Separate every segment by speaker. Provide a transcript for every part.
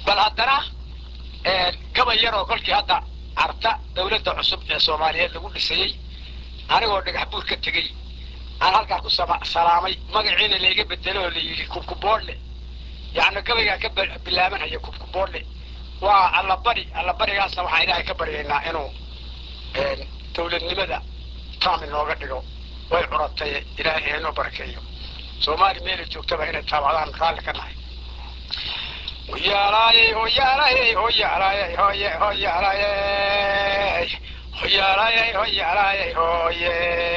Speaker 1: bal haddana gabay yaroo kolkii hadda carta dawladda cusub ee soomaaliyeed lagu dhisayey anigoo dhagax buur ka tegey aan halkaa ku salaamay magaciina layga bedelo oo la yidhi kubkuboodle yacni gabaygaa ka bilaabanhaya kubkuboodle waa allabari allabarigaasna waxaan ilaahay ka baryaynaa inuu dawladnimada taam inooga dhigo way curatay ilaahay haynoo barakeeyo soomaali meela joogtaba inay taabacdaan raalli ka nahay hoyaalaayey hoyaalaayey hoyaalaayey hoye hoyaalaayey hoyaalaayey hoyaalaayey hoye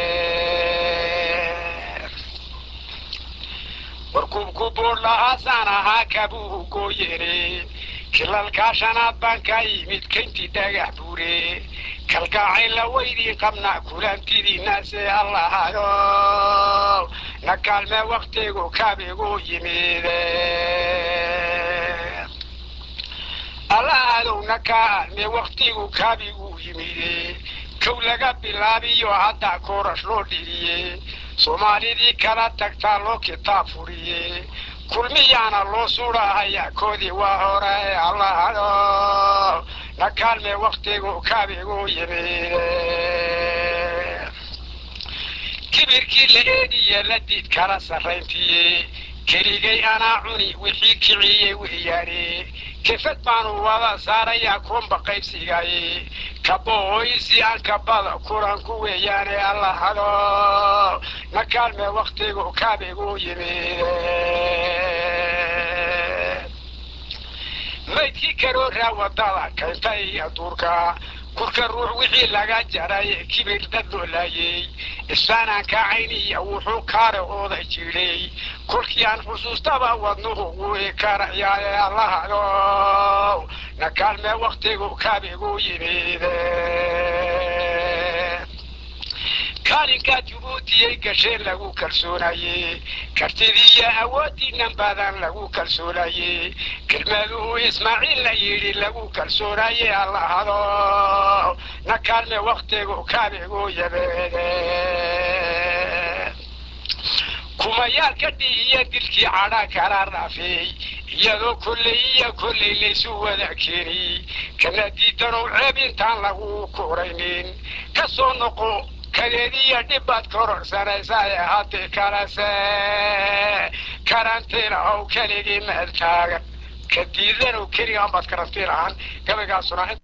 Speaker 1: warkubkubuur lahaasaan ahaa kabuu gooyene kilalkaa shanaad baan kaa yimid kayntii dhagax buure kalgaacayla weydiin qabnaa kulantidiinaase allahayo na kaalmee waktigu kaabigu yimide allahadow na kaalmee waktigu kaabigu yimide kow laga bilaabiyo hadda koorash loo dhiriye soomaalidii kala tagtaa loo kitaab furiye kulmiyaana loo suudhahaya koodii waa hore allahayo na kaalmee waktigu kaabigu yimide kibirkii la eediye la diid kala sarrayntiye keligay anaa cuni wixii kiciyey weeyaane kefad baanu wada saarayaa kuunba qaybsigaye kabooysi aan kabada kulanku weeyaane allahado na kaalmee waktigu kaabigu yimide maydkii karooraa wadada kaynta iyo duurka kurka ruux wixii laga jaray kibir dad loo laayey isfaanaan kaacayniya wuxuu kaare ooda jiray kolkii aan xusuustaba wadnuhu wuu karayaaye allahado na kaalmee waktigu kaabigu yimide kaalinkaa jabuutiyay gasheen lagu kalsoonaye kartidiiyo awoodiinan badan lagu kalsoonaye kelmaduhu ismaaciil la yidhi lagu kalsoonaye allahado na kaalme waktigu kaabigu yabeede kumayaal ka dhihiya dilkii cadhaa kala dhaafeey iyadoo kolley iyo kolley laysu wada keeni kana diidanow ceeb intaan lagu koraynin ka soo noqo kadeediya dhibbaad kororsanaysae haddii kalese karantiina ow keligii meel taagan ka diidanow keligaan baad karantiin ahaan gabaygaasuna